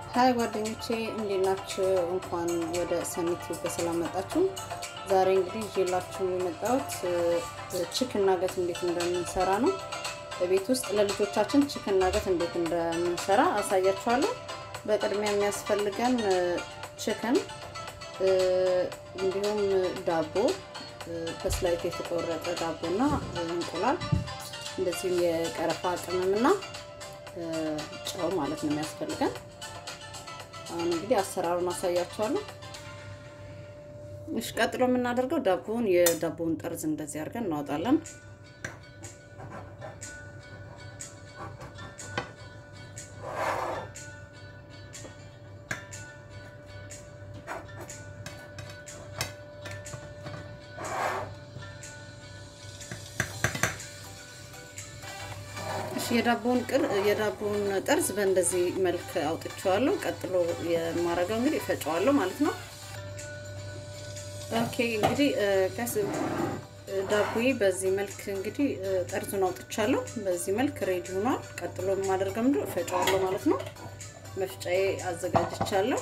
ሀይ ጓደኞቼ እንዴት ናችሁ? እንኳን ወደ ሰኒት በሰላም መጣችሁ። ዛሬ እንግዲህ ይዤላችሁ የመጣሁት ቺክን ናገት እንዴት እንደምንሰራ ነው። በቤት ውስጥ ለልጆቻችን ቺክን ናገት እንዴት እንደምንሰራ አሳያችኋለሁ። በቅድሚያ የሚያስፈልገን ቺክን እንዲሁም ዳቦ በስላይት የተቆረጠ ዳቦና እንቁላል እንደዚሁም የቀረፋ ቅመምና ጨው ማለት ነው የሚያስፈልገን። አሁን እንግዲህ አሰራሩን አሳያችኋለሁ። እሺ፣ ቀጥሎ የምናደርገው ዳቦውን የዳቦውን ጠርዝ እንደዚህ አድርገን እናወጣለን። የዳቦውን ቅር የዳቦውን ጠርዝ በእንደዚህ መልክ አውጥቼዋለሁ። ቀጥሎ የማረገው እንግዲህ እፈጨዋለሁ ማለት ነው። ኦኬ እንግዲህ ከስ ዳቦዬ በዚህ መልክ እንግዲህ ጠርዙን አውጥቻለሁ። በዚህ መልክ ሬዲ ሆኗል። ቀጥሎ የማደርገው ምንድን እፈጨዋለሁ ማለት ነው። መፍጫዬ አዘጋጅቻለሁ።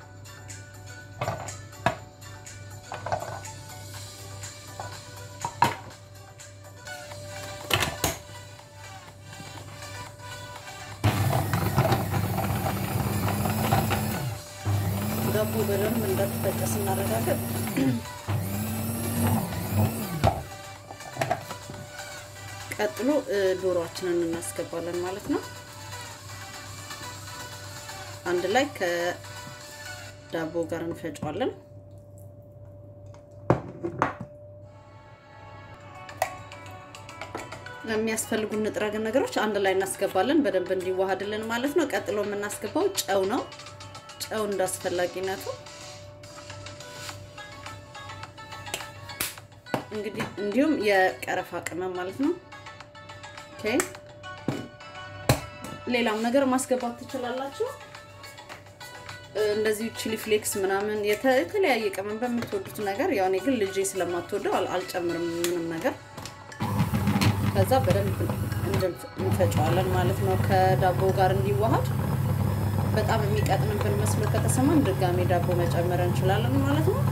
ዳቦ በደንብ እንደተፈጨ ስናረጋገጥ ቀጥሎ ዶሮአችንን እናስገባለን ማለት ነው። አንድ ላይ ከዳቦ ጋር እንፈጨዋለን። የሚያስፈልጉን ንጥረ ነገሮች አንድ ላይ እናስገባለን በደንብ እንዲዋሃድልን ማለት ነው። ቀጥሎ የምናስገባው ጨው ነው። ጨው እንዳስፈላጊነቱ እንግዲህ እንዲሁም የቀረፋ ቅመም ማለት ነው። ኦኬ ሌላም ነገር ማስገባት ትችላላችሁ። እንደዚሁ ቺሊ ፍሌክስ ምናምን የተለያየ ቅመም በምትወዱት ነገር ያው እኔ ግን ልጄ ስለማትወደው አልጨምርም ምንም ነገር። ከዛ በደንብ እንፈጨዋለን ማለት ነው ከዳቦ ጋር እንዲዋሃድ በጣም የሚቀጥንብን መስሎ ከተሰማን ድጋሜ ዳቦ መጨመር እንችላለን ማለት ነው።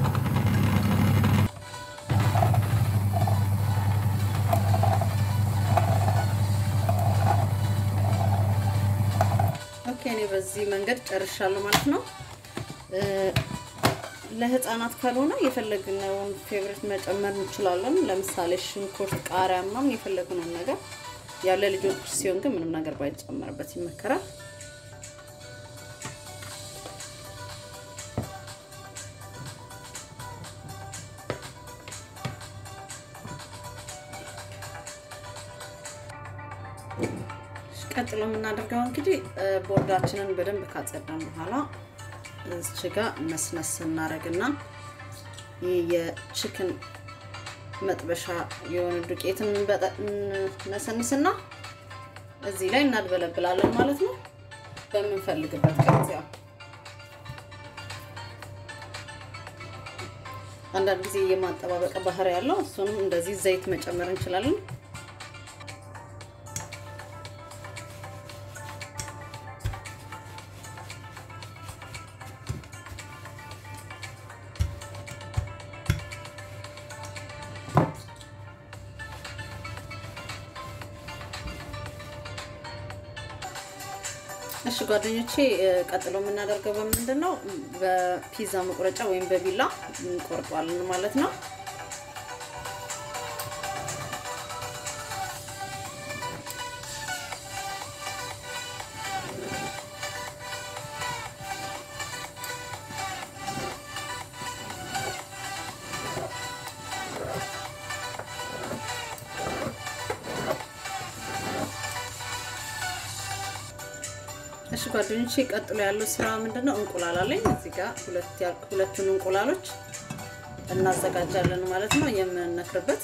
ኦኬ እኔ በዚህ መንገድ ጨርሻለሁ ማለት ነው። ለህፃናት ካልሆነ የፈለግነውን ፌቨሪት መጨመር እንችላለን። ለምሳሌ ሽንኩርት፣ ቃሪያ ምናምን የፈለግነውን ነገር ያው ለልጆች ሲሆን ግን ምንም ነገር ባይጨመርበት ይመከራል። ቀጥሎ የምናደርገው እንግዲህ ቦርዳችንን በደንብ ካጸዳን በኋላ እዚች ጋ መስነስ እናደርግና ይህ የችክን መጥበሻ የሆነ ዱቄትን ነሰንስና እዚህ ላይ እናድበለብላለን ማለት ነው። በምንፈልግበት ቅርጽ ያው አንዳንድ ጊዜ የማጠባበቅ ባህሪ ያለው እሱንም እንደዚህ ዘይት መጨመር እንችላለን። እሺ ጓደኞቼ፣ ቀጥሎ የምናደርገው በምንድን ነው? በፒዛ መቁረጫ ወይም በቢላ እንቆርጧለን ማለት ነው። እሺ ጓደኞቼ ቀጥሎ ያለው ስራ ምንድነው? እንቁላል አለኝ እዚህ ጋር ሁለቱን እንቁላሎች እናዘጋጃለን ማለት ነው የምንነክርበት።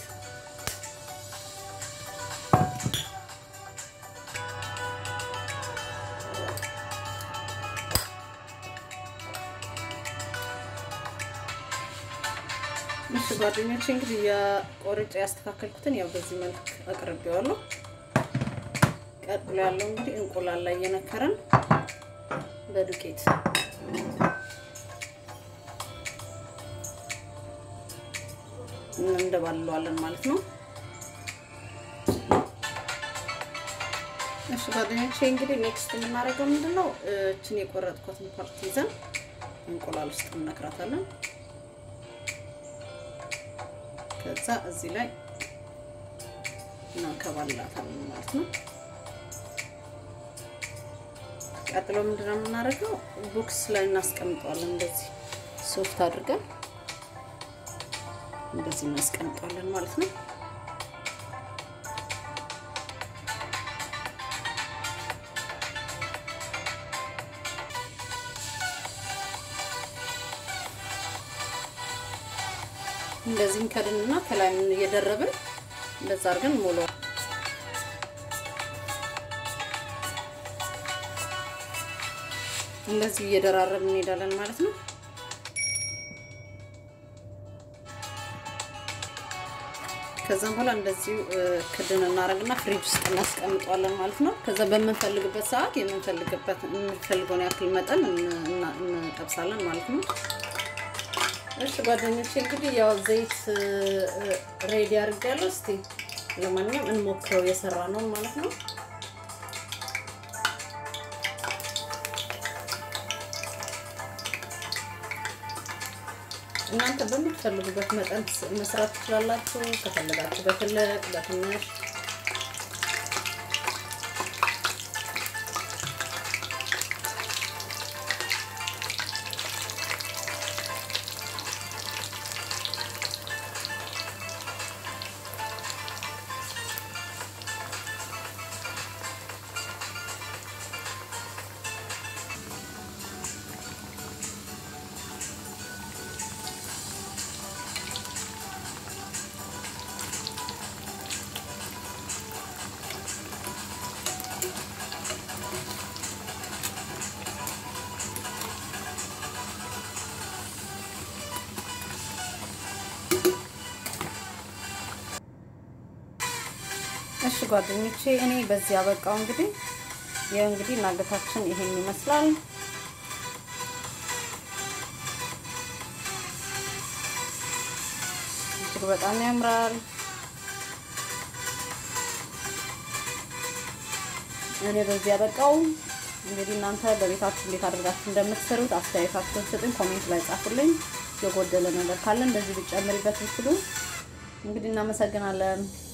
እሺ ጓደኞቼ እንግዲህ የቆርጬ ያስተካከልኩትን ያው በዚህ መልክ አቅርቤዋለሁ። ቀጥሎ ያለው እንግዲህ እንቁላል ላይ እየነከረን በዱቄት እንደባልለዋለን ማለት ነው። እሺ ጓደኞቼ እንግዲህ ኔክስት የምናደርገው ምንድን ነው? እችን የቆረጥኩትን ፓርት ይዘን እንቁላል ውስጥ እንነክራታለን። ከዛ እዚህ ላይ እናከባላታለን ማለት ነው። ቀጥሎ ምንድነው የምናደርገው? ቦክስ ላይ እናስቀምጠዋለን። እንደዚህ ሶፍት አድርገን እንደዚህ እናስቀምጠዋለን ማለት ነው። እንደዚህም ከድንና ከላይ ምን እየደረብን እንደዛ አድርገን ሞሎ እንደዚህ እየደራረብን እንሄዳለን ማለት ነው። ከዛም በኋላ እንደዚሁ ክድን እናደርግና ፍሪጅ ውስጥ እናስቀምጠዋለን ማለት ነው። ከዛ በምንፈልግበት ሰዓት የምንፈልግበት የምንፈልገውን ያክል መጠን እንጠብሳለን ማለት ነው። እሺ ጓደኞቼ እንግዲህ ያው ዘይት ሬዲ አድርጌያለሁ። እስቲ ለማንኛውም እንሞክረው የሰራ ነው ማለት ነው። እናንተ በምትፈልጉበት መጠን መስራት ትችላላችሁ። ከፈለጋችሁ በትልቅ በትንሽ እሺ ጓደኞቼ እኔ በዚህ ያበቃው እንግዲህ ይኸው እንግዲህ ናገታችን ይሄን ይመስላል። እጅግ በጣም ያምራል። እኔ በዚህ ያበቃው እንግዲህ እናንተ በቤታችሁ እንዴት አድርጋችሁ እንደምትሰሩት አስተያየታችሁን ስጡኝ፣ ኮሜንት ላይ ጻፉልኝ። የጎደለ ነገር ካለ እንደዚህ ብጨምሪበት ብትሉ እንግዲህ እናመሰግናለን።